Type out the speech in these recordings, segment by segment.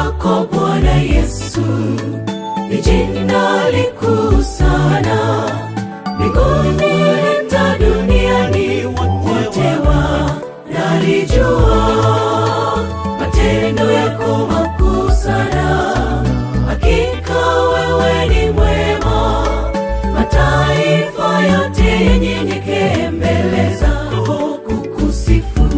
lako Bwana Yesu ni jina likuu sana mbinguni hata duniani, wote wanalijua matendo yako makuu sana. Hakika wewe ni mwema, mataifa yote yenyenyekee mbele zako kukusifu.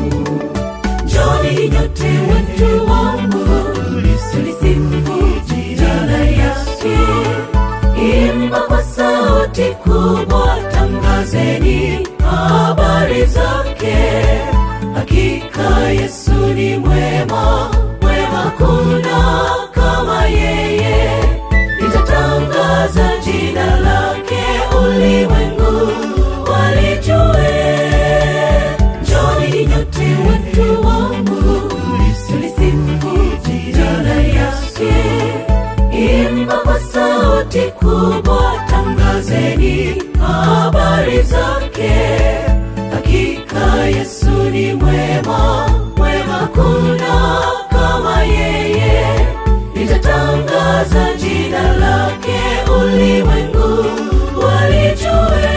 Njoni nyote watu wangu, tulisifu jina yake. Imba kwa sauti kubwa, tangazeni habari zake. Hakika Yesu ni mwema, mwema kuna kama yeye. Nitatangaza jina lake, ulimwengu walijue. Njoni nyote watu wangu, tulisifu jina yake. Imba kwa sauti kubwa, tangazeni habari zake. Hakika Yesu ni mwema, mwema kuna kama yeye. Nitatangaza jina lake, ulimwengu walijue.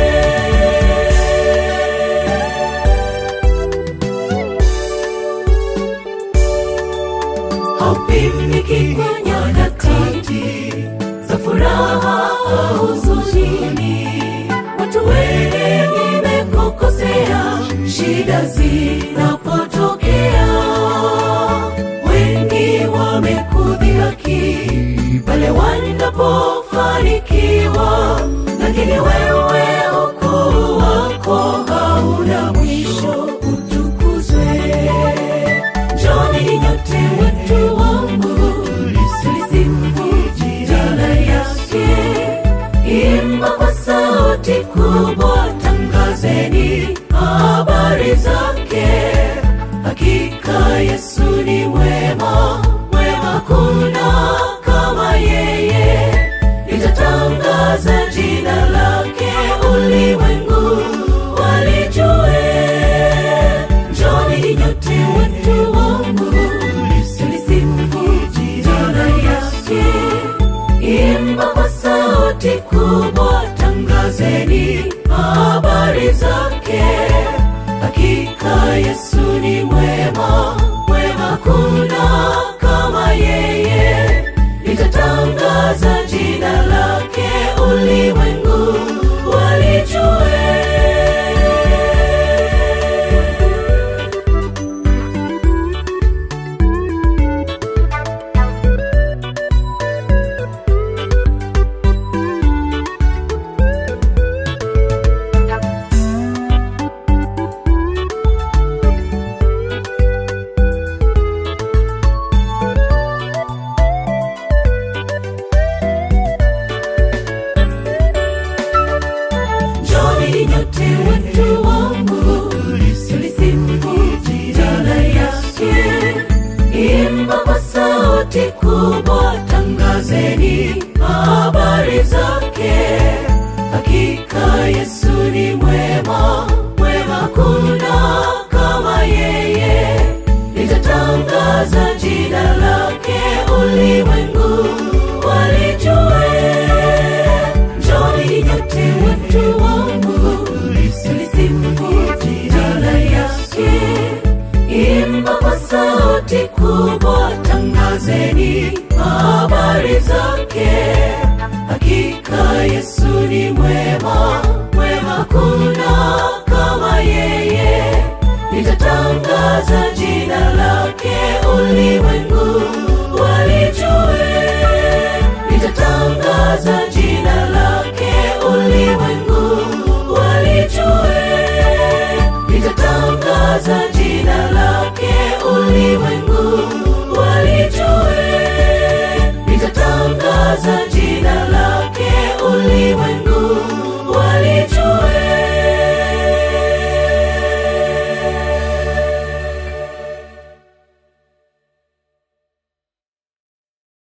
haupimiki kwa nyakati za furaha au huzuni. Watu wengi wamekukosea, shida zinapotokea, wengi wamekudhihaki pale wanapofanikiwa, lakini wewe ukuu wako hauna mwisho, utukuzwe. Njoni nyote watu wangu, tulisifu jina yake. Imba kwa sauti kubwa, tangazeni habari zake. Hakika Yesu ni mwema, mwema kuna kama yeye. Nitatangaza jina lake, ulimwengu walijue. Njoni nyote watu wangu, tulisifu jina yake. Imba kwa sauti kubwa, tangazeni habari zake. Hakika Yesu ni mwema, mwema kuna kama yeye. Nitatangaza jina lake, ulimwengu walijue. Njoni nyote watu wangu, tulisifu jina yake. Imba kwa sauti kubwa, tangazeni habari zake. Hakika Yesu ni mwema, mwema kuna kama yeye. Nitatangaza jina lake, ulimwengu walijue. Njoni nyote watu wangu, tulisifu jina yake. Imba kwa sauti kubwa, tangazeni habari zake. Hakika Yesu ni mwema,